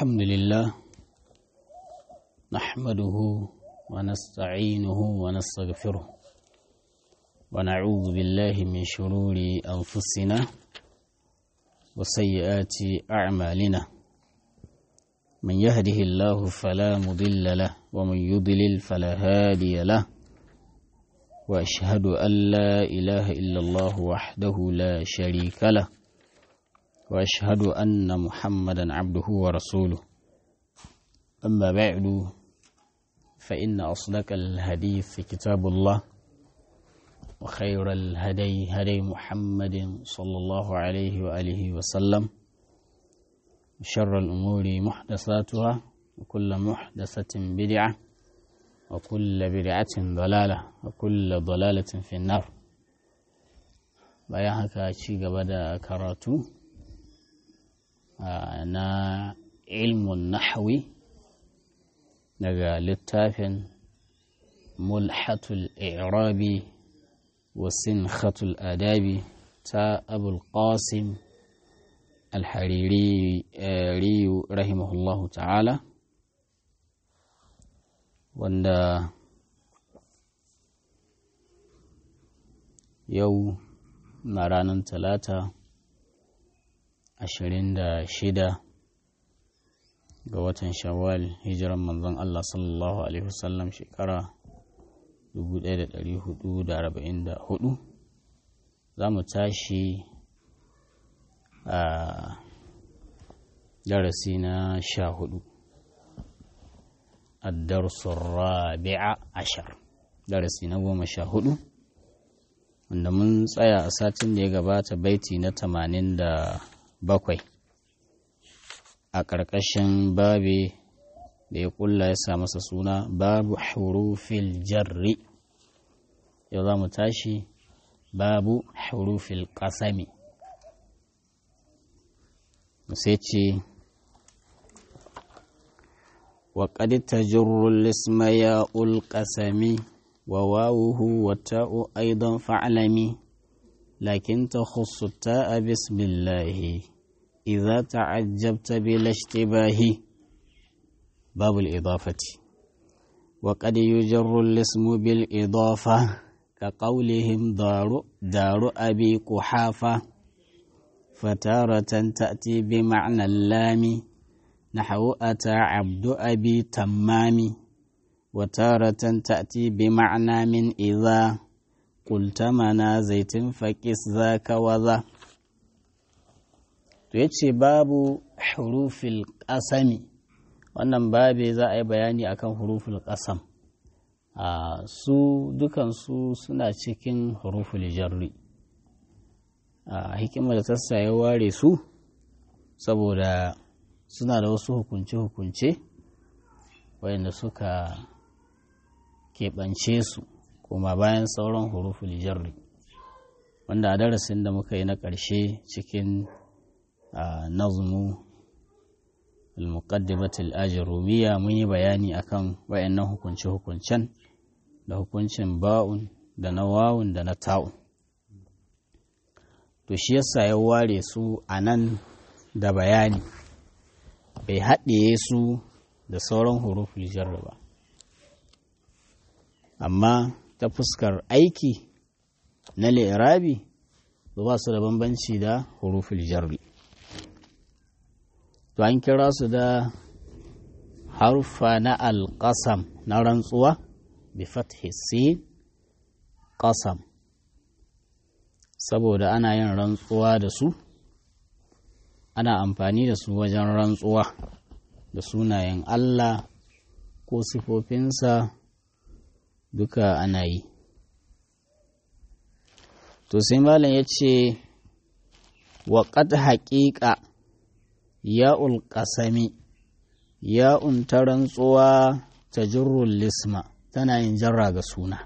الحمد لله نحمده ونستعينه ونستغفره ونعوذ بالله من شرور أنفسنا وسيئات أعمالنا من يهده الله فلا مضل له ومن يضلل فلا هادي له وأشهد أن لا إله إلا الله وحده لا شريك له وأشهد أن محمدا عبده ورسوله أما بعد فإن أصدق الحديث كتاب الله وخير الهدي هدي محمد صلى الله عليه وآله وسلم شر الأمور محدثاتها وكل محدثة بدعة وكل بدعة ضلالة وكل ضلالة في النار bayan haka ci gaba da karatu na ilmun nahwi daga littafin mulhatul i'rabi wa sinhatul adabi ta abul qasim alhariri riyu rahimahullahu ta'ala wanda yau na ranar talata ashirin da shida ga watan shawwal hijiran manzon Allah sallallahu Alaihi wasallam shekara 1444 za mu tashi a darasi na sha hudu addarsun rabi'a ashar darasi na goma sha hudu wanda mun tsaya a satin da ya gabata baiti na tamanin da bakwai a ƙarƙashin babe da ya ƙulla ya sa masa suna babu hurufil jarri yau za mu tashi babu hurufil ƙasami sai ce وقد تجر الاسم ياء القسم وواوه والتاء أيضا فاعلمي لكن تخص التاء بسم الله إذا تعجبت بلا اشتباه باب الإضافة وقد يجر الاسم بالإضافة كقولهم دار, دار أبي قحافة فتارة تأتي بمعنى اللام نحو أتى عبد أبي تمام وتارة تأتي بمعنى من إذا قلت منا زيت فكس ذاك وذا yace babu hurufil ƙasami wannan babe za a yi bayani akan huruful ƙasam a su dukansu suna cikin huruful jarri a hikimar da tassa ya ware su saboda suna da wasu hukunce-hukunce wayanda suka keɓance su kuma bayan sauran huruful jarri wanda a darasin da muka yi na ƙarshe cikin nazmu al-muqaddimat al-ajrumiyya mun yi bayani akan wayannan hukunce-hukuncen da hukuncin ba'un da na wawun da na ta'un to shi yasa ya ware su a nan da bayani bai haɗiye su da sauran huruful jarri ba amma ta fuskar aiki na li'irabi ba su da bambanci da huruful jarri to an kira su da harfa na alƙasam na rantsuwa bi fathi sin ƙasam saboda ana yin rantsuwa da su ana amfani da su wajen rantsuwa da sunayen Allah ko sifofinsa duka ana yi to sai malam ya ce waƙat haƙiƙa ya'ul ƙasami ya'un ta rantsuwa ta jirrul lisma tana yin jarra ga suna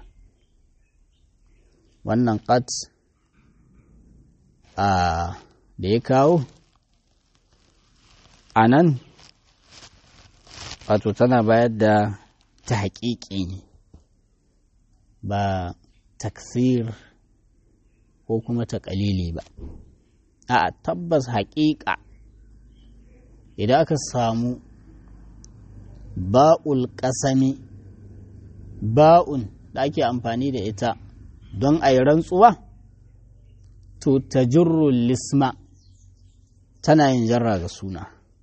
wannan ƙat a da ya kawo a nan wato tana bayar da ta haƙiƙi ne ba taksir ko kuma ta ƙalili ba a tabbas haƙiƙa idan aka samu ba'ul ƙasami ba'un da ake amfani da ita don a yi rantsuwa to ta lisma tana yin jarra ga suna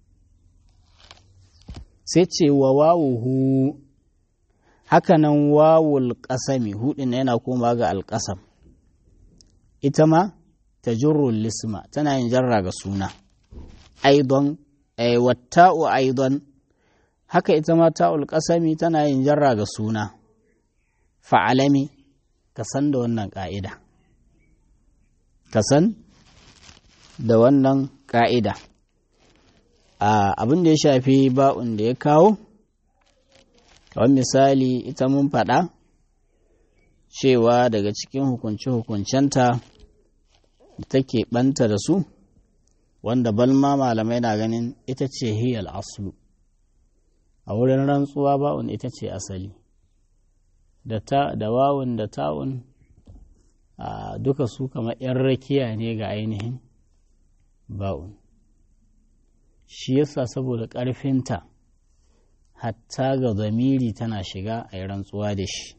sai ce wa wawuhu hakanan wawul ƙasami hudin yana koma ga alƙasam ita ma ta lisma tana yin jarra ga suna aidon watta'u aidon haka ita ma ta'ul ƙasami tana yin jarra ga suna fa'alami ka san da wannan ƙa'ida ka san da wannan ƙa'ida abin da ya shafi ba'un da ya kawo kawai misali ita mun faɗa cewa daga cikin hukunce-hukuncenta da take ɓanta da su wanda balma malamai na ganin ita ce hiyal aslu a wurin rantsuwa ba'un ita ce asali da ta da wawun da ta'un a duka su kamar 'yan rakiya ne ga ainihin ba'un shi yasa saboda ƙarfinta hatta ga zamiri tana shiga a yi rantsuwa da shi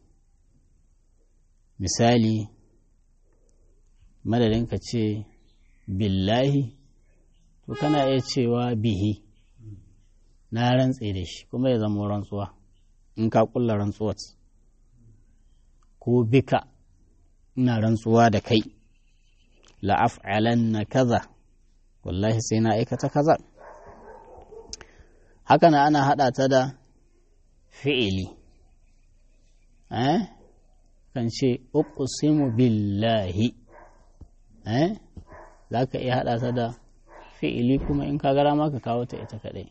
misali madadin ka ce billahi to kana iya cewa bihi na rantse da shi kuma ya zama rantsuwa in ka kulla rantsuwar ko bika ina rantsuwa da kai la'af'alan na kaza wallahi sai na aikata kaza haka na ana haɗa ta da fi'ili eh kan ce uqsimu billahi eh za ka iya haɗa ta da fi'ili kuma in ka gara ma ka kawo ta ita kaɗai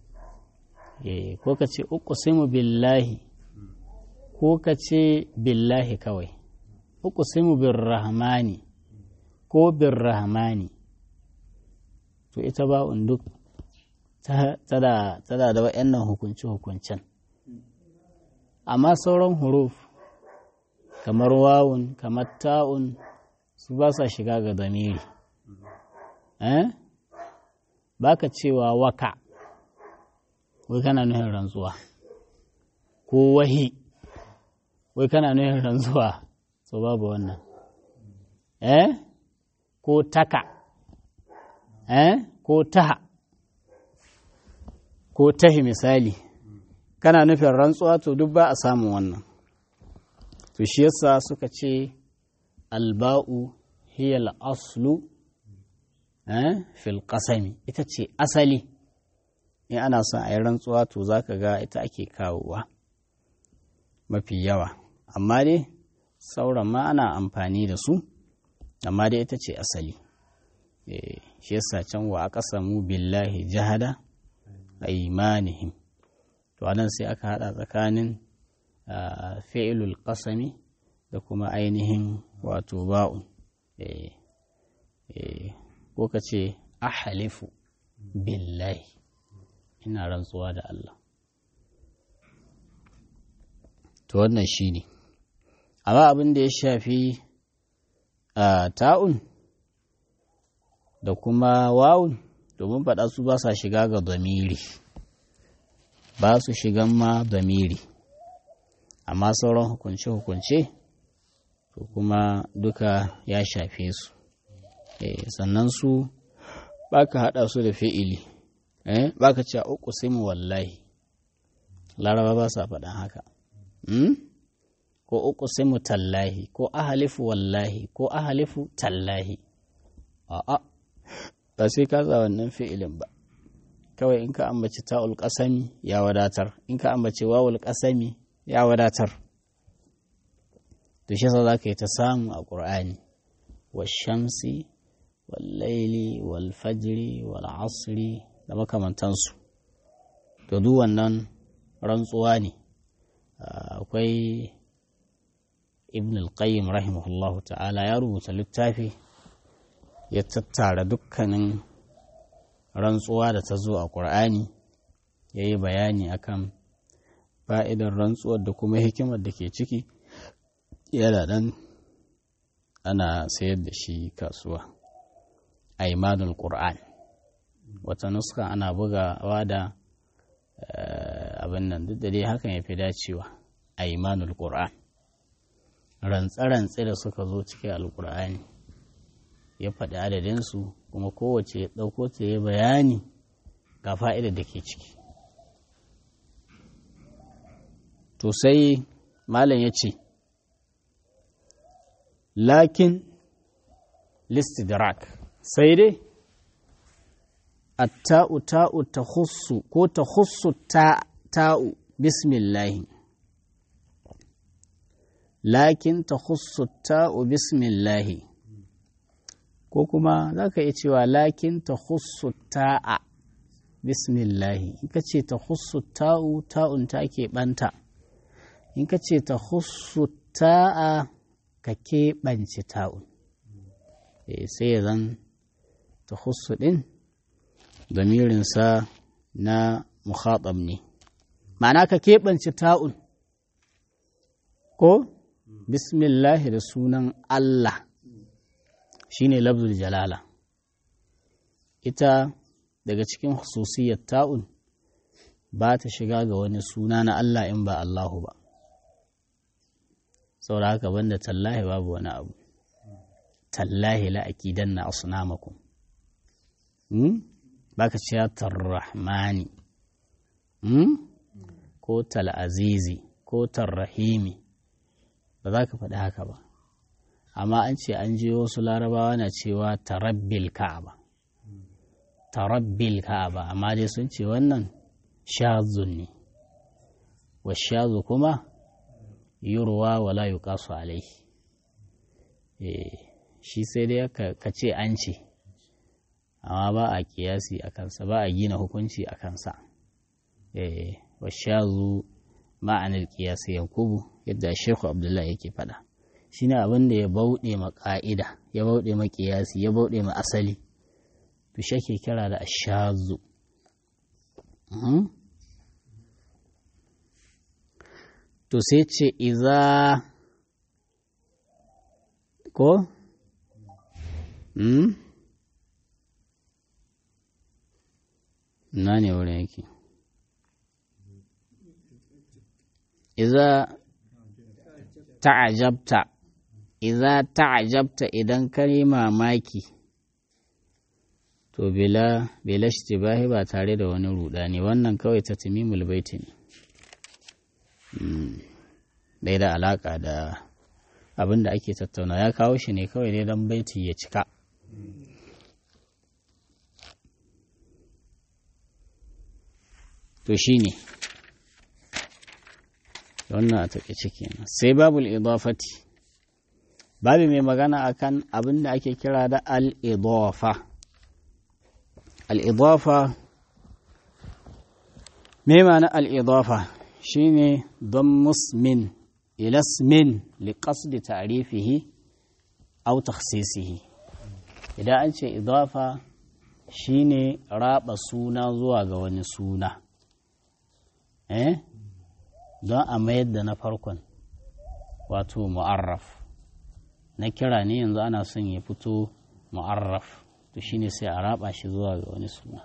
ko ka ce uqsimu billahi ko ka ce billahi kawai uqsimu birrahmani ko birrahmani to ita ba duk tada da waɗannan hukunce-hukuncen amma sauran huruf kamar wawun kamar ta'un su ba sa shiga ga zamiri eh ba ka cewa waka wai kana nuhin rantsuwa ko wahi wai kana nuhin rantsuwa so babu wannan eh ko taka eh ko taha ko tahi misali kana nufin rantsuwa to duk ba a samun wannan to shi yasa suka ce alba'u hiyal aslu eh fil qasami ita ce asali in ana son a yi rantsuwa to zaka ga ita ake kawowa mafi yawa amma dai sauran ma ana amfani da su amma dai ita ce asali shi yasa can wa aka samu billahi jahada aimanihim to anan sai aka hada tsakanin fi'ilul qasami da kuma ainihin wato ba'un ko ka ce ahalifu billahi ina rantsuwa da Allah to wannan shi ne amma abin da ya shafi ta'un da kuma wawun domin faɗa su ba sa shiga ga zamiri ba su shigan ma zamiri amma sauran hukunce-hukunce to kuma duka ya shafe su sannan su ba ka haɗa su da fi'ili ba ka ce uku simu wallahi laraba ba sa faɗan haka ko uku simu tallahi ko ahalifu wallahi ko ahalifu tallahi a'a ba sai ka za wannan fi'ilin ba kawai in ka ambaci ta'ul ƙasami ya wadatar in ka ambaci wawul ƙasami ya wadatar to shi za ka yi ta samu a ƙur'ani washamsi wallaili walfajiri wal'asri da makamantansu to duk wannan rantsuwa ne akwai ibn al-qayyim rahimahullahu ta'ala ya rubuta littafi ya tattara dukkanin rantsuwa da ta zo a ƙur'ani ya yi bayani akan fa'idar rantsuwar da kuma hikimar da ke ciki yana nan ana sayar da shi kasuwa aimanul ƙur'an wata nuska ana bugawa da abin nan duk da dai hakan ya fi dacewa a imanul qur'an rantse-rantse da suka zo cikin alkur'ani ya faɗi adadinsu kuma kowace ya ɗauko ta ya bayani ga fa'idar da ke ciki to sai malam ya ce lakin listidrak sai dai atta'u ta'u ta hussu ko ta hussu ta'u bismillahi lakin ta hussu ta'u bismillahi ko kuma za ka iya cewa lakin ta hussu ta'a bismillahi in ka ce ta hussu ta'u ta'un ta ke ɓanta in ka ce ta hussu ta'a ka keɓance ta'un sai ya zan ta hussu ɗin damirinsa na mukhatab ne ma'ana ka keɓance ta'un ko bismillahi da sunan Allah shine labzul jalala ita daga cikin hususiyar ta'un ba ta shiga ga wani suna na Allah in ba Allahu ba saboda haka banda tallahi babu wani abu tallahi la akidanna asnamakum hmm? baka ce tarrahmani hmm? ko tal'azizi ko tarrahimi ba za ka faɗi haka ba amma an ce an je wasu larabawa na cewa tarabbil ka'aba tarabbil ka'aba amma dai sun ce wannan shazun ne wa shazu kuma yurwa wala yuqasu alaihi eh shi sai dai ka ce an ce amma ba a kiyasi a kansa ba a gina hukunci a kansa eh wa shazu ma'anar kiyasi yankubu yadda shekhu abdullahi yake faɗa shine abin da ya bauɗe ma ƙa'ida ya bauɗe ma kiyasi ya bauɗe ma asali to shi ke kira da ashazu to sai ce iza ko hmm? na ne wurin yake iza ta'ajabta iza ta'ajabta idan ka yi mamaki to bila bila shtibahi ba tare da wani rudani wannan kawai ta timimul baiti ne bai da alaka da abin da ake tattauna ya kawo shi ne kawai dai don baiti ya cika to shi ne wannan a taƙaice kenan sai babul idafati babu mai magana akan abin da ake kira da al-idafa al-idafa me ma'ana al-idafa shine don musmin ilasmin liƙasdi ta'rifihi aw takhsisihi idan an ce idafa shine raba suna zuwa ga wani suna eh don a mayar da na farkon wato mu'arraf na kira ne yanzu ana son ya fito mu'arraf to shine sai a raba shi zuwa ga wani suna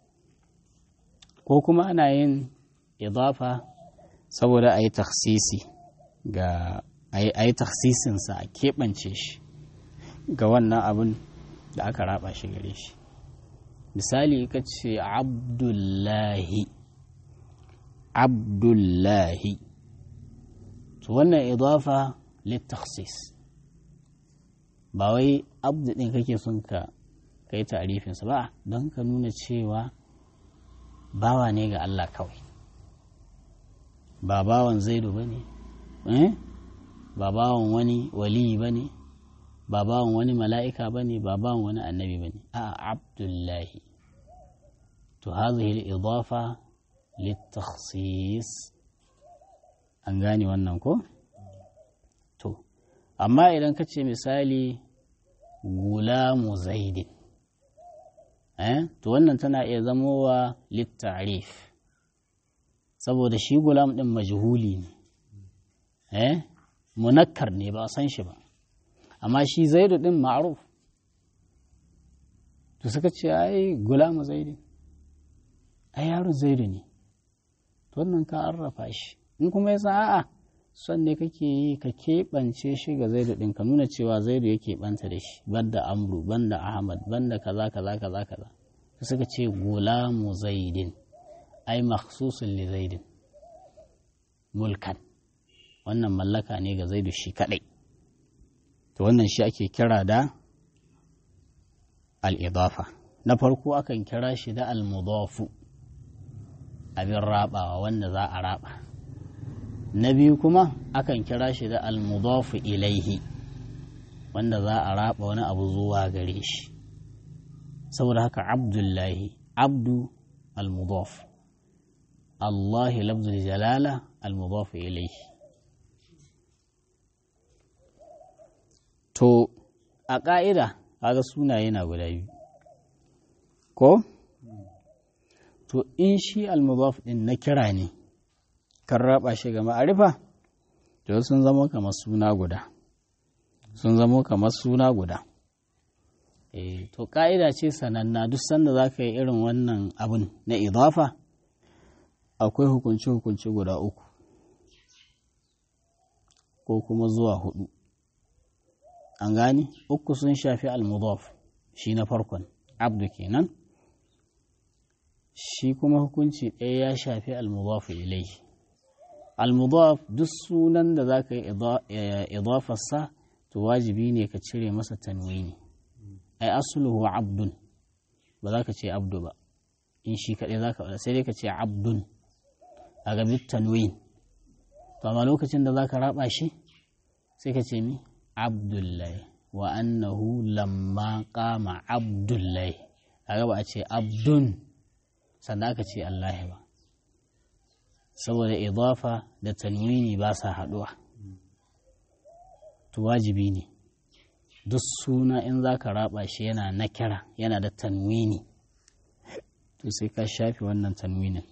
ko kuma ana yin idafa saboda a yi taksisi ga a yi taksisinsa a keɓance shi ga wannan abin da aka raba shi gare shi misali ka ce abdullahi abdullahi to wannan idafa littaksis ba wai abdu ɗin kake son ka kai tarifinsa ba don ka nuna cewa bawa ne ga Allah kawai ba bawan zaidu ba ne ba bawan wani waliyi ba ne ba bawan wani mala'ika ba ne ba bawan wani annabi ba ne a abdullahi to hazihi idafa littakhsis an gane wannan ko to amma idan ka ce misali gulamu zaidin to wannan tana iya zamowa littarif saboda shi gulam ɗin majhuli ne eh munakkar ne ba san shi ba amma shi zaidu ɗin ma'ruf to suka ce ai gulamu zaidu ai yaro zaidu ne to wannan ka arrafa shi in kuma ya san a'a son ne kake yi ka keɓance shi ga zaidu ɗin ka nuna cewa zaidu ya keɓanta da shi banda amru banda ahmad banda kaza kaza kaza kaza suka ce gulamu zaidin ai makhsusun li zaidin mulkan wannan mallaka ne ga zaidu shi kadai to wannan shi ake kira da al-idafa na farko akan kira shi da al-mudafu abin rabawa wanda za a raba na biyu kuma akan kira shi da al-mudafu ilaihi wanda za a raba wani abu zuwa gare shi saboda haka abdullahi abdu al-mudaf Allah lafzul jalala al-mudaf ilayhi to a ƙa'ida kaga sunaye na guda biyu ko to in shi al-mudaf din na kira ne kan raba shi ga ma'arifa to sun zama kamar suna guda sun zama kamar suna guda e, to ƙa'ida ce sananna duk sanda za ka yi irin wannan abin na idafa akwai hukunce-hukunce guda uku ko kuma zuwa hudu an gani uku sun shafi al-mudaf shi na farkon abdu kenan shi kuma hukunci ɗaya ya shafi al-mudaf ilai al-mudaf duk sunan da za ka yi idafarsa to wajibi ne ka cire masa tanwini ai asluhu abdun ba za ka ce abdu ba in shi kaɗai za ka sai dai ka ce abdun a gabi tanwin to amma lokacin da za ka raba shi sai ka ce mi abdullahi wa annahu lamma qama abdullahi kaga ba a ce abdun sannan aka ce allahi ba saboda idafa da tanwini ba sa haɗuwa to wajibi ne duk suna in za ka raba shi yana na kira yana da tanwini to sai ka shafi wannan tanwinin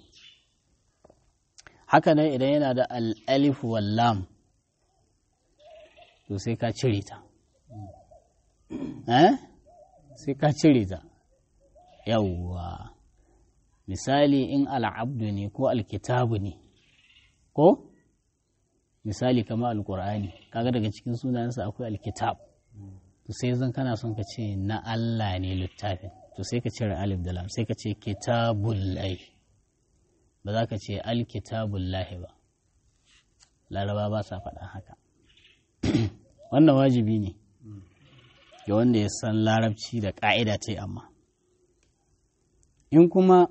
haka nan idan yana da al'alif wallam to sai ka cire ta eh sai ka cire ta yawwa misali in al'abdu ne ko alkitabu ne ko misali kama alkur'ani kaga daga cikin sunayensa akwai alkitab to sai zan kana son ka ce na Allah ne littafin to sai ka cire alif da lam sai ka ce kitabullahi ba za ka ce alkitabullahi ba laraba ba sa faɗa haka wannan wajibi ne ga wanda ya san larabci da ƙa'ida ce amma in kuma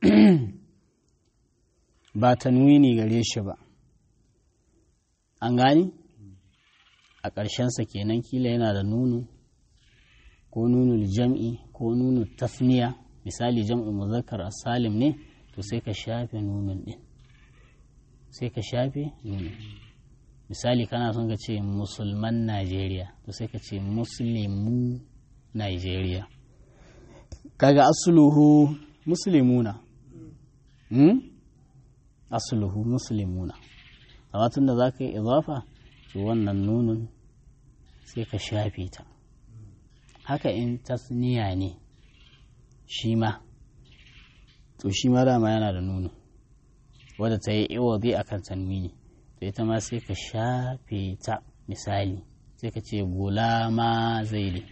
ba tanwini gare shi ba an gani a ƙarshensa kenan kila yana da nunu ko nunul jam'i ko nunu tasniya misali jam'u muzakkar salim ne to sai ka shafe nunun ɗin sai ka shafe nunun misali kana son ka ce musulman najeriya to sai ka ce muslimu najeriya kaga asuluhu muslimuna hmm? asuluhu muslimuna amma tun da za ka yi izafa to wannan nunun sai ka shafe ta haka in tasniya ne shi ma to shi ma dama yana da nunu wadda ta yi iwazi a kan tanwini to ita ma sai ka shafe ta misali sai ka ce gulama zaidi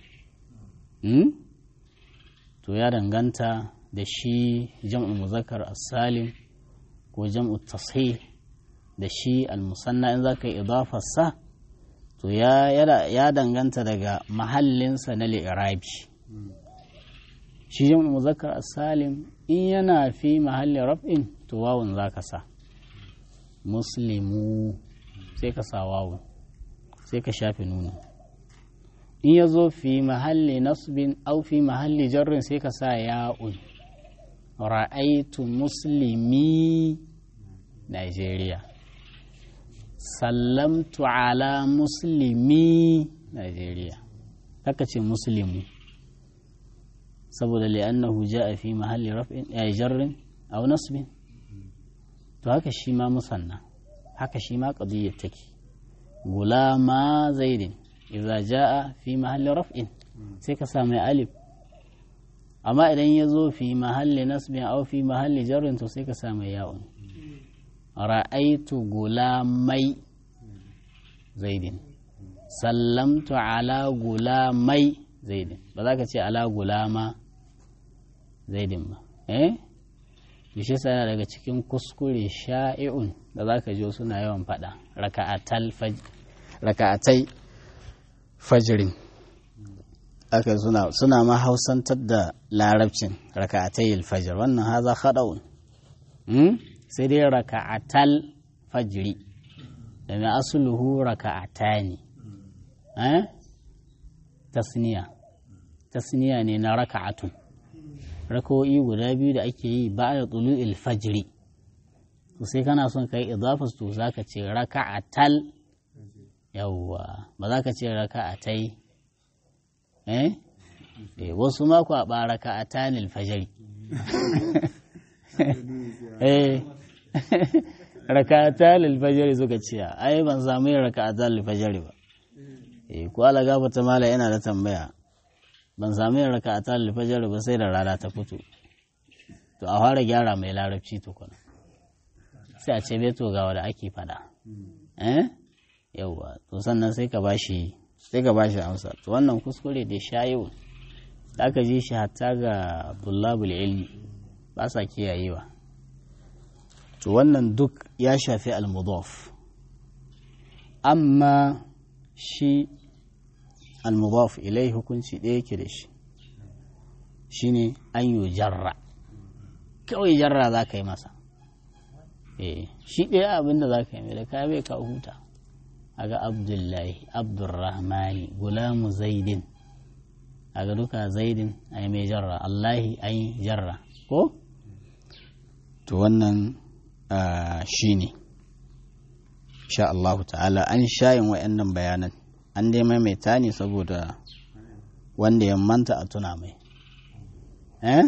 to ya danganta da shi jam'ul muzakkar as-salim ko jam'u tashih da shi al-musanna in zaka yi idafarsa to ya danganta daga mahallinsa na li'irabi shi jam'ul muzakkar as-salim in yana fi mahallin raf'in to wawun zaka sa muslimu sai ka sa wawun sai ka shafe nuna in ya zo fi mahalli nasbin au fi mahalli jarrin sai ka sa ya'un ra'aitu muslimi Najeriya sallamtu ala muslimi Najeriya haka ce muslimu saboda li'annahu ja'a fi mahalli raf'in ya jarrin aw nasbin to haka shi ma musanna haka shi ma qadiyyar take gulama zaidin idza ja'a fi mahalli raf'in sai ka sa mai alif amma idan ya zo fi mahalli nasbin au fi mahalli jarrin to sai ka sa mai ya'un ra'aitu gulamai zaidin sallamtu ala gulamai zaidin ba za ka ce ala gulama zaidin ba eh bishe sana daga cikin kuskure sha'i'un da za ka ji suna yawan faɗa raka'atai fajirin aka suna suna ma hausantar da larabcin raka'atai alfajir wannan haza haɗa'un sai dai raka'atal fajiri da mai asuluhu raka'atani eh tasniya tasniya ne na raka'atun rakawo'i guda biyu da ake yi ba da tulu ilfajiri to sai kana son ka yi idafas to za ka ce raka'atal yawwa ba za ka ce raka'atai eh wasu mako a ba raka'atan ilfajiri eh raka'atan ilfajiri suka ce ai ban samu yin raka'atan ilfajiri ba eh ko ala gafata mala yana da tambaya ban sami yin raka a talil fajar ba sai da rana ta fito to a fara gyara mai larabci tukuna sai a ce beto ga wanda ake fada eh yauwa to sannan sai ka bashi sai ka bashi amsa to wannan kuskure da shayo da aka ji shi hatta ga bullabul ilmi ba sa kiyayewa to wannan duk ya shafi al-mudaf amma shi al-mudaf ilai hukunci ɗaya yake da shi shine an yi jarra kawai jarra za ka yi masa eh shi ɗaya abinda za ka yi mai da ka bai ka huta aga abdullahi abdurrahmani gulamu zaidin aga duka zaidin ai mai jarra allahi ai jarra ko to wannan shi ne sha Allahu ta'ala an shayin wa'annan bayanan an dai maimaita ne saboda wanda ya manta a tuna mai eh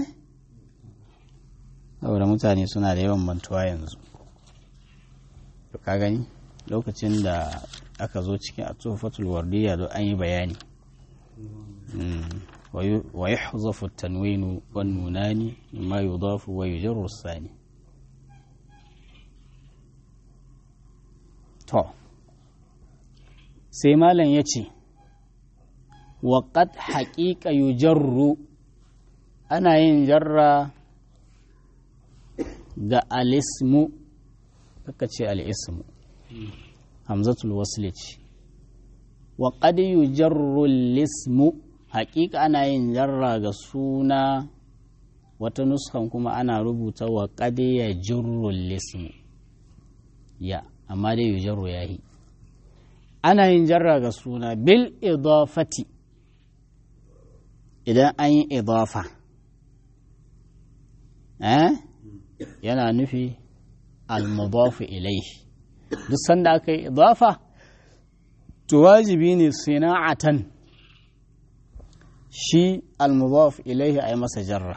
saboda mutane suna da yawan mantuwa yanzu to ka gani lokacin da aka zo cikin atufatul wardiya don an yi bayani wa yuhzafu tanwinu wan nunani mimma yudafu wa yujarru sani to sai malam ya ce waƙad haƙiƙa yujarru ana yin jarra ga alismu kaka ce al'ismu hamzatul wasli ce waƙad yujarru lismu haƙiƙa ana yin jarra ga suna wata nuskan kuma ana rubuta waƙad ya jirru lismu ya amma dai yujarru ya yi ana yin jarra ga suna bil idafati idan an yi idafa eh yana nufi al-mudafu ilaihi duk sanda aka yi idafa to wajibi ne sina'atan shi al-mudaf ilaihi a yi masa jarra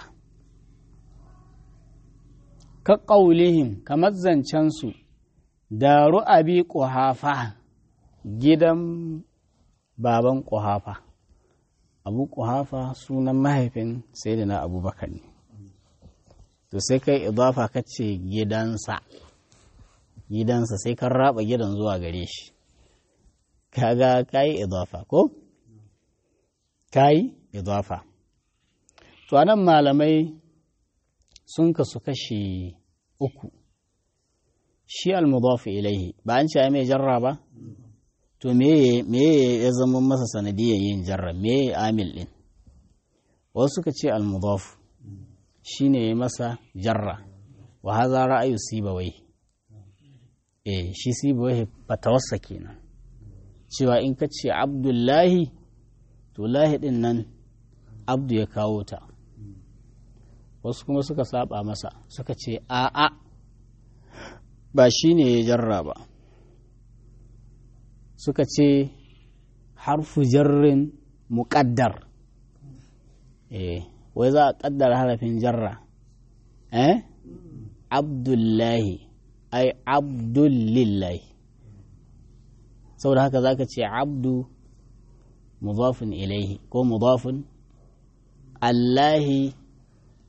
ka ƙaulihim kamar zancensu daru abi ƙuhafa gidan baban ƙuhafa abu ƙuhafa sunan mahaifin sai da na abubakar ne to sai kai idafa ka ce gidansa gidansa sai kan raba gidan zuwa gare shi kaga kayi idafa ko kayi idafa to anan malamai sun kasu kashi uku shi al-mudafu ilaihi ba an ce mai jarra ba to me ya zama masa sanadiyar yin jarra me amil din wasu suka ce al-mudafu shine ya masa jarra wa haza ra'ayu sibawai eh shi sibawai fatawarsa kenan cewa in ka ce abdullahi to lahi din nan abdu ya kawo ta wasu kuma suka saba masa suka ce a'a ba shi ne ya jarra ba suka ce harfu jarrin muƙaddar eh wai za a ƙaddar harafin jarra eh abdullahi ai abdullillahi saboda haka za ka ce abdu mudafin ilaihi ko mudafin allahi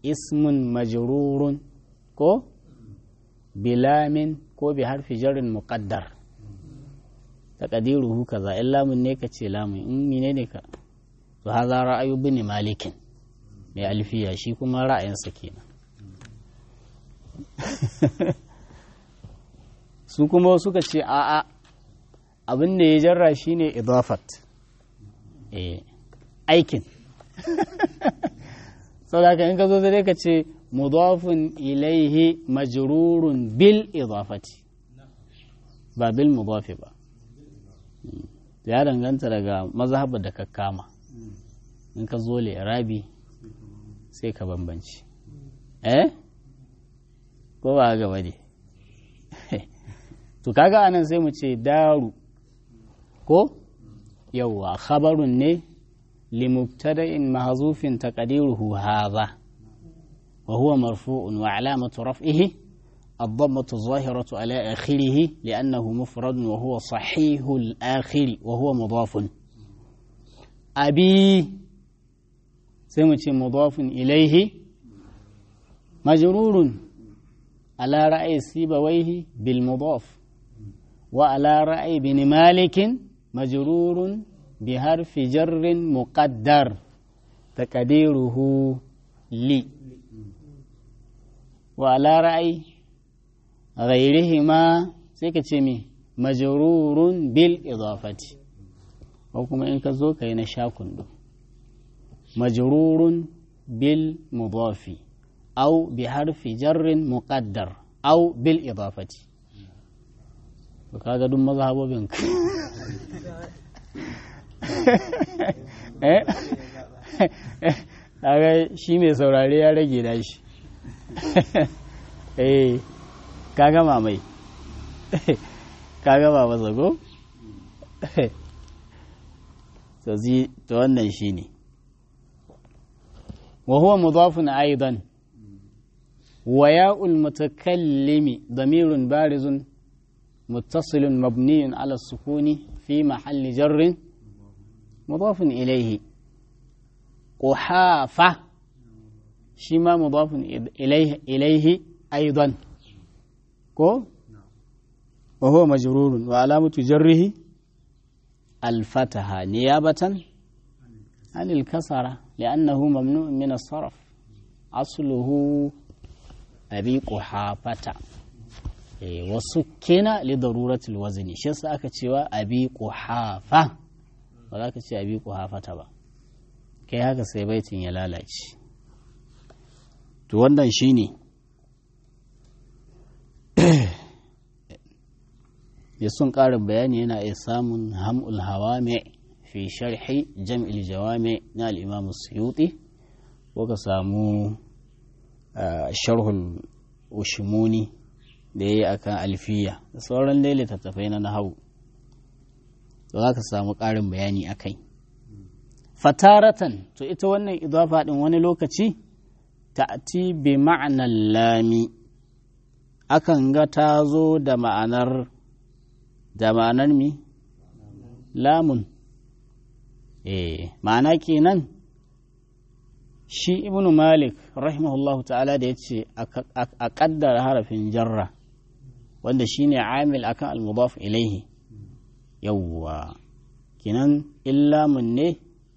ismun majrurun ko bilamin ko bi harfi jarin muqaddar taqdiruhu kaza in lamun ne ka ce lamun in mine ne ka to haza ra'ayu bin malikin mai alfiya shi kuma ra'ayinsa kenan su kuma suka ce a'a abin da ya jarra shine idafat eh aikin saboda in ka zo sai ka ce mudafun ilaihi majrurun bil idafati ba bil mudafi ba ya danganta daga mazhabar da ka kama in ka zo rabi sai ka bambanci eh ko ba gaba ne to kaga anan sai mu ce daru ko yawwa khabarun ne limubtada'in mahzufin taqdiruhu hadha wa huwa marfu'un wa alamatu raf'ihi الضمة الظاهرة على آخره لأنه مفرد وهو صحيح الآخر وهو مضاف أبي سمت مضاف إليه مجرور على رأي سيبويه بالمضاف وعلى رأي بن مالك مجرور بحرف جر مقدر تقديره لي وعلى رأي غيرهما سيكتشمي مجرور بالإضافة وكما إنك زوك هنا شاكن مجرور بالمضاف أو بحرف جر مقدر أو بالإضافة kaga duk mazhabobin eh kaga shi mai saurare ya rage da shi eh ka gama mai ka gama masa go to zi to wannan shine wa huwa mudafun aidan wa ya'ul mutakallimi damirun barizun متصل مبني على السكون في محل جر مضاف إليه قحافة شما مضاف إليه إليه أيضا كو وهو مجرور وعلامة جره الفتحة نيابة عن الكسرة لأنه ممنوع من الصرف أصله أبي قحافة wasu kena li daruratul wazni shi yasa aka cewa abi quhafa ba za ka ce abi quhafata ba kai haka sai baitin ya lalace to wannan shine ya sun ƙarin bayani yana iya samun ham'ul hawame fi sharhi jam'il jawame na al-imam suyuti ko ka samu sharhul ushmuni da ya yi a kan alfiya da sauran dai littattafai na nahawu to za ka samu ƙarin bayani a kai fataratan to ita wannan idafa ɗin wani lokaci ta'ti bi ma'anar lami akan ga ta zo da ma'anar da ma'anar mi lamun eh ma'ana kenan shi ibnu malik rahimahullahu ta'ala da ya ce a ƙaddara harafin jarra wanda shine amil akan al-mudaf ilaihi yawwa kinan illamun ne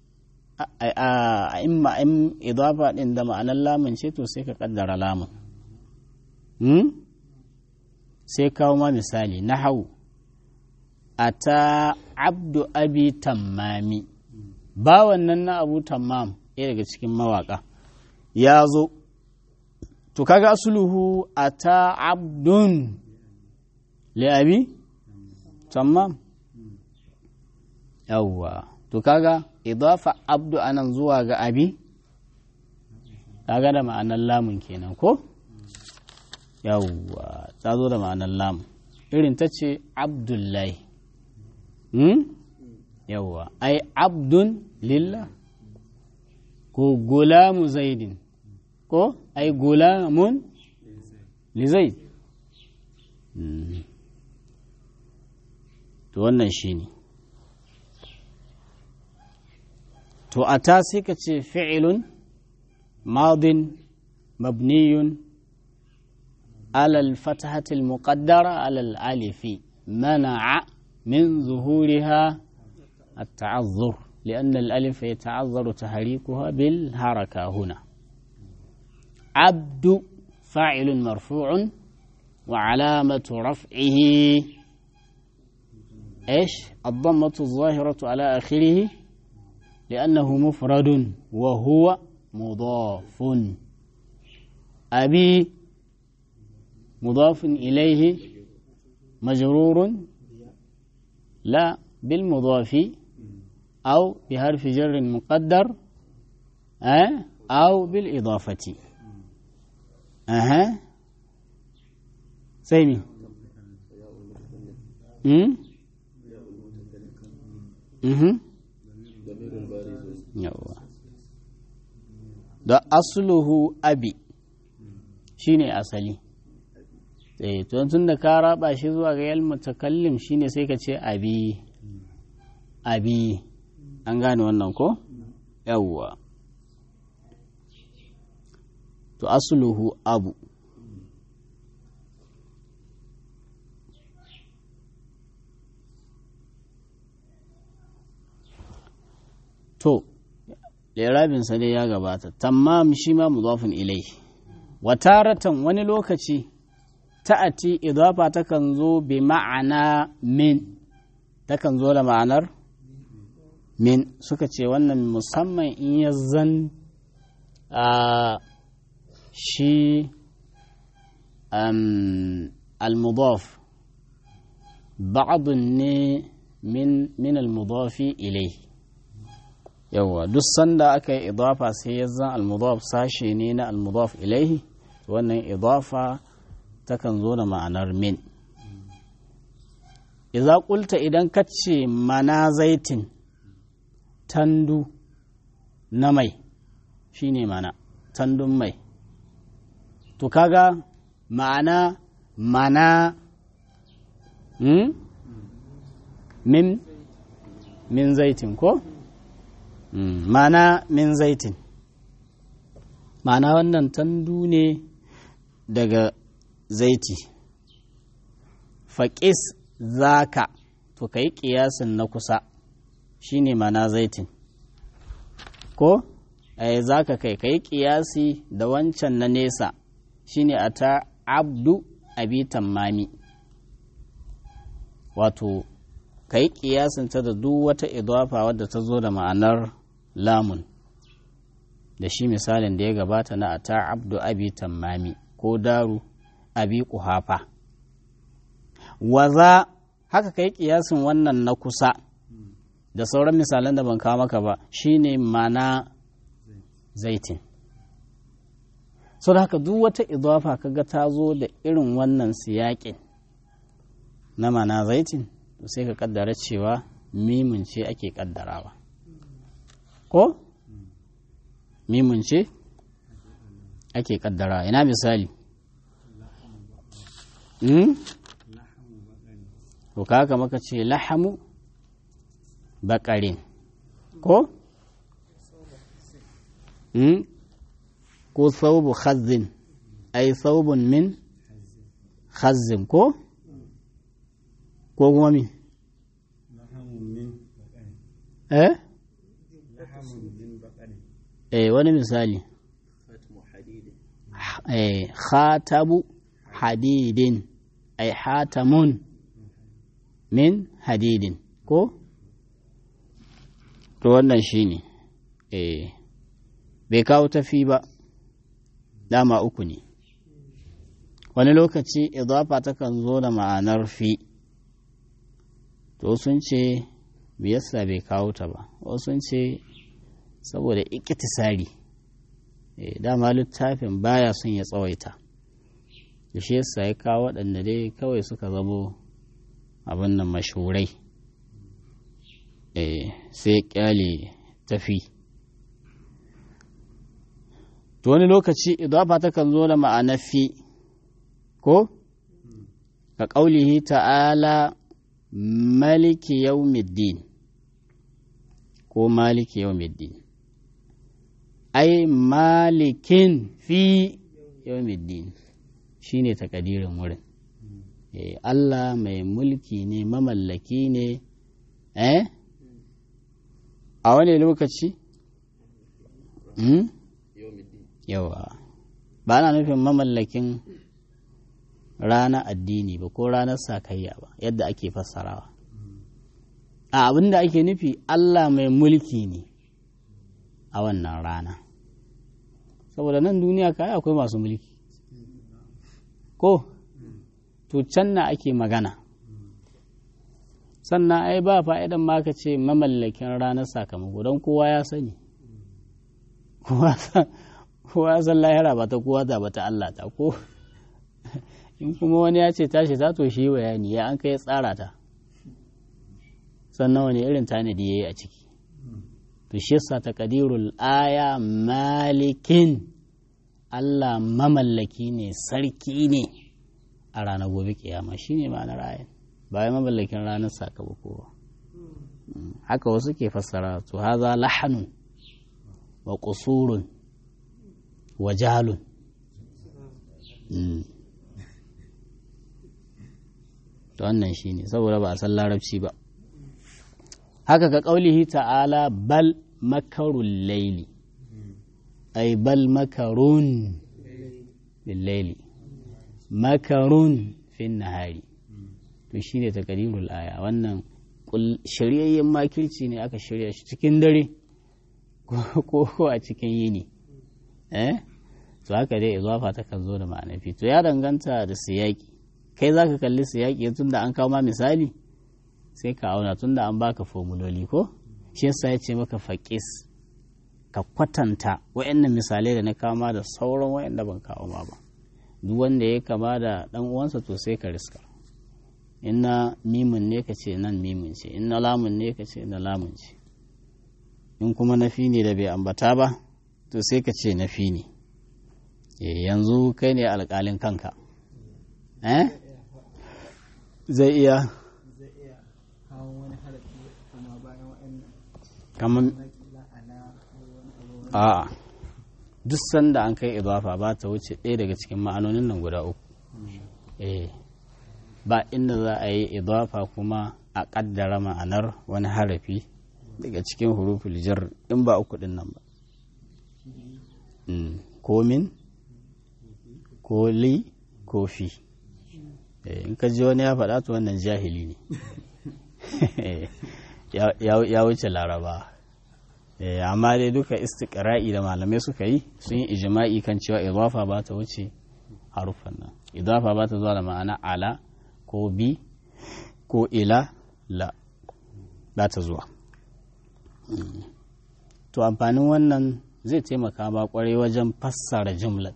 a imma in idafa din da ma'anar lamun ce to sai ka kaddara lamun hmm? sai kawo ma misali na hau ata abdu abi tammami bawan nan na abu tammam ɗaya daga cikin mawaka ya zo to kaga asuluhu ata abdun li'abi tamam yawwa to kaga idafa abdu anan zuwa ga abi kaga da ma'anar lamun kenan ko yawwa ta zo da ma'anar lamun irin ta ce abdullahi hmm? yawwa ai abdun lillah ko gulamu zaidin ko ai gulamun li zaid to wannan shi ne to a ta sai ka ce fi'ilun madin مبني على الفتحة المقدرة على الألف منع من ظهورها التعذر لأن الألف يتعذر تحريكها بالحركة هنا عبد فاعل مرفوع وعلامة رفعه ايش الضمة الظاهرة على آخره لأنه مفرد وهو مضاف أبي مضاف إليه مجرور لا بالمضاف أو بحرف جر مقدر أه؟ أو بالإضافة أها سيمي أمم أمم yawa da asluhu abi shine asali eh to tun da ka raba shi zuwa ga yal mutakallim shine sai ka ce abi abi an gane wannan ko yawwa to asluhu abu to lirabinsa dai ya gabata tammam shi ma mudafin ilai wataratan wani lokaci ta'ati idafa takan zo bi ma'ana min takan zo da ma'anar min suka ce wannan musamman in ya zan a shi al-mudaf ba'adun ne min al-mudafi ilai yawwa duk sanda aka yi idafa sai ya zan almudaf sashe ne na almudaf ilaihi wannan idafa takan zo da ma'anar min idza qulta idan ka ce mana zaitin tandu na mai shine mana tandun mai to kaga ma'ana mana hmm? min min zaitin ko Mm, mana min zaitin mana wannan tandu ne daga zaiti faƙis zaka to ka yi ƙiyasin na kusa shine mana zaitin ko ai zaka kai ka yi ƙiyasi da wancan na nesa shine a ta abdu abi tammami wato ka yi ƙiyasinta da duk wata idafa wadda ta zo da ma'anar lamun da shi misalin da ya gabata na ata abdu abi tammami ko daru abi kuhafa waza haka kai kiyasin wannan na kusa da sauran misalan da ban kawo maka ba shine mana zaitin sau da haka duk wata idafa kaga ta zo da irin wannan siyaƙin na mana zaitin sai ka kaddara cewa mimin ce ake kaddarawa ko mimun ce ake kaddara ina misali to kaka maka ce lahamu bakarin ko ko saubu khazin ai saubun min khazin ko ko kuma mi eh eh wani misali eh khatabu hadidin ay hatamun min hadidin ko to wannan shine eh bai kawo tafi ba dama uku ne wani lokaci idafa takan zo da ma'anar fi to sun ce yasa bai kawo ta ba wasu sun ce saboda ikitisari dama littafin baya son ya tsawaita da shi yasa ya kawo waɗanda dai kawai suka zamo abin nan mashurai sai kyale tafi to wani lokaci idafa takan zo da ma'ana fi ko ka ƙaulihi ta'ala maliki yaumiddin ko maliki yaumiddin ai malikin fi yawmiddin shine takadirin wurin Allah mai mulki ne mamallaki ne eh a wani lokaci yawa ba na nufin mamallakin rana addini ba ko ranar sakayya ba yadda ake fassarawa a abin da ake nufi Allah mai mulki ne a wannan rana saboda nan duniya kai akwai masu mulki ko to can na ake magana sannan ai ba fa'idan ma ka ce mamallakin ranar sakamako don kowa ya sani kowa san lahira ba ta kowa ta ba ta Allah ta ko in kuma wani ya ce tashi ta to shi bayani ya an kai tsara ta sannan wani irin tanadi ya yi a ciki to shi yasa taqdirul aya malikin Allah mamallaki ne sarki ne a ranar gobe kiyama shine ma'anar ayan ba ya mamallakin ranar sakamako ba haka wasu ke fassara to haza lahanun wa qusurun wa jalun to wannan shine saboda ba a san larabci ba haka ka ƙaulihi ta'ala bal makarun laili ai bal makarun laili makarun fin nahari to shi ne takadirul aya wannan shiryayyen makirci ne aka shirya shi cikin dare ko a cikin yini eh to haka dai izafa ta kan zo da ma'anafi to ya danganta da siyaki kai za ka kalli siyaki tun da an kawo ma misali sai ka auna tunda an baka formuloli ko shi yasa ya ce maka faƙis ka kwatanta wa'annan misalai da na kama da sauran wa'anda ban kawo ma ba duk wanda ya kama da dan uwansa to sai ka riska in na mimin ne ka ce nan mimin ce in na lamun ne ka ce na lamun ce in kuma nafi ne da bai ambata ba to sai ka ce nafi ne yanzu kai ne alƙalin kanka eh zai iya kamar a duk sanda an kai idafa ba ta wuce ɗaya daga cikin ma'anonin nan guda uku eh ba inda za a yi idafa kuma a ƙaddara ma'anar wani harafi daga cikin huruful jar in ba uku ɗin nan ba ko min ko li ko fi in ka ji wani ya faɗa to wannan jahili ne ya wuce laraba amma dai duka istiqra'i da malamai suka yi sun yi ijma'i kan cewa idafa ba ta wuce harufan nan idafa ba ta zuwa da ma'ana ala ko bi ko ila la ba ta zuwa to amfanin wannan zai taimaka ba kwarai wajen fassara jumlat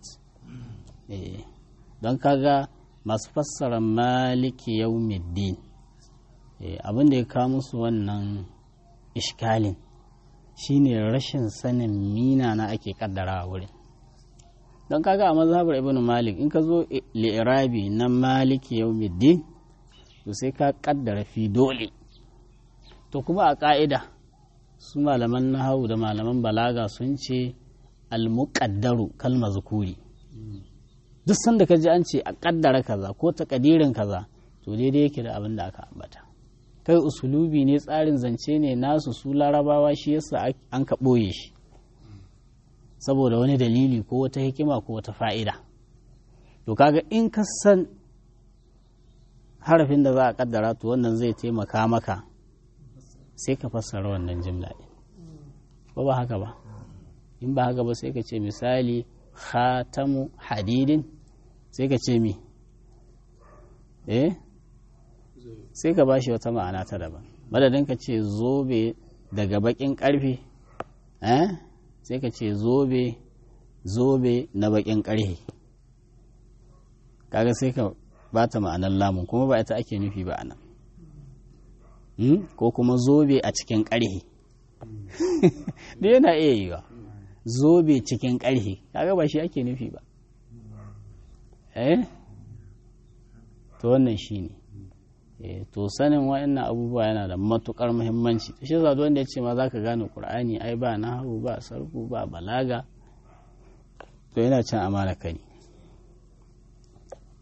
don kaga masu fassara maliki yaumiddin abin da ya kawo musu wannan ishkalin shine rashin sanin mina na ake kaddara a wurin don kaga a mazhabar ibn malik in ka zo li'irabi na maliki yaumiddin to sai ka kaddara fi dole to kuma a ka'ida su malaman nahawu da malaman balaga sun ce almuqaddaru kalma zukuri duk sanda ka ji an ce a kaddara kaza ko takadirin kaza to daidai yake da abin da aka ambata kai usulubi ne tsarin zance ne nasu su larabawa shi yasa an ka ɓoye shi saboda wani dalili ko wata hikima ko wata fa'ida to kaga in ka san harafin da za a kaddara to wannan zai taimaka maka sai ka fassara wannan jimla ɗin ba ba haka ba in ba haka ba sai ka ce misali khatamu hadidin sai ka ce mi eh sai ka bashi wata ma'ana ta daban madadin ka ce zobe daga bakin karfe eh sai ka ce zobe zobe na bakin karfe kaga sai ka bata ma'anar lamun kuma ba ita ake nufi ba anan ko kuma zobe a cikin karfe da yana iya yi ba zobe cikin karfe kaga ba shi ake nufi ba eh to wannan shi ne to sanin wa'annan abubuwa yana da matukar muhimmanci shi yasa wanda ya ce ma zaka gane qur'ani ai ba nahawu ba sarfu ba balaga to yana cin amana ka ne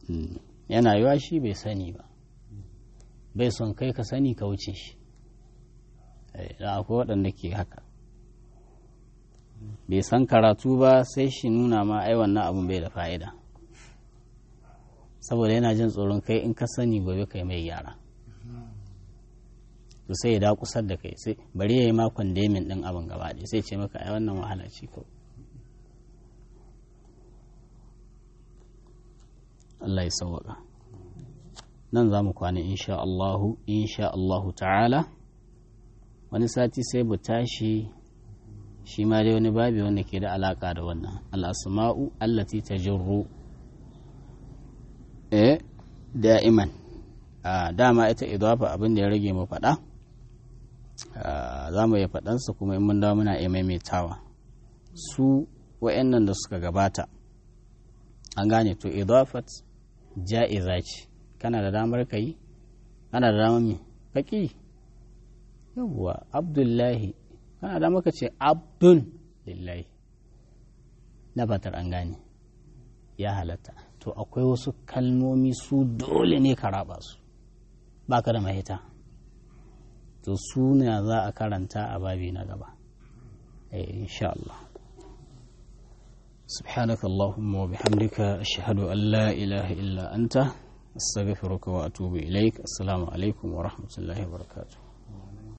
yana yiwa shi bai sani ba bai son kai ka sani ka wuce shi da akwai waɗanda ke haka bai san karatu ba sai shi nuna ma ai wannan abin bai da fa'ida saboda yana jin tsoron kai in ka sani gobe kai mai gyara to sai ya da kusar da kai sai bari ya yi makon demin ɗin abin gaba ɗaya sai ce maka ai wannan wahala ce kawai Allah ya sauwaka nan za mu kwana insha Allahu insha Allahu ta'ala wani sati sai mu tashi shi ma dai wani babi wanda ke da alaka da wannan al'asma'u allati tajurru eh da'iman a dama ita idafa abin da ya rage mu faɗa za mu yi faɗansa kuma in mun dawo muna iya maimaitawa su wa'annan da suka gabata an gane to idafat ja'iza ce kana da damar ka yi kana da damar me faƙi yawwa abdullahi kana da maka ce abdun lillahi na fatar an gane ya halatta to akwai wasu kalmomi su dole ne ka raba su ba ka da mahita to su ne za a karanta a babi na gaba insha Allah سبحانك اللهم وبحمدك أشهد أن لا إله إلا أنت أستغفرك وأتوب إليك السلام عليكم ورحمة الله وبركاته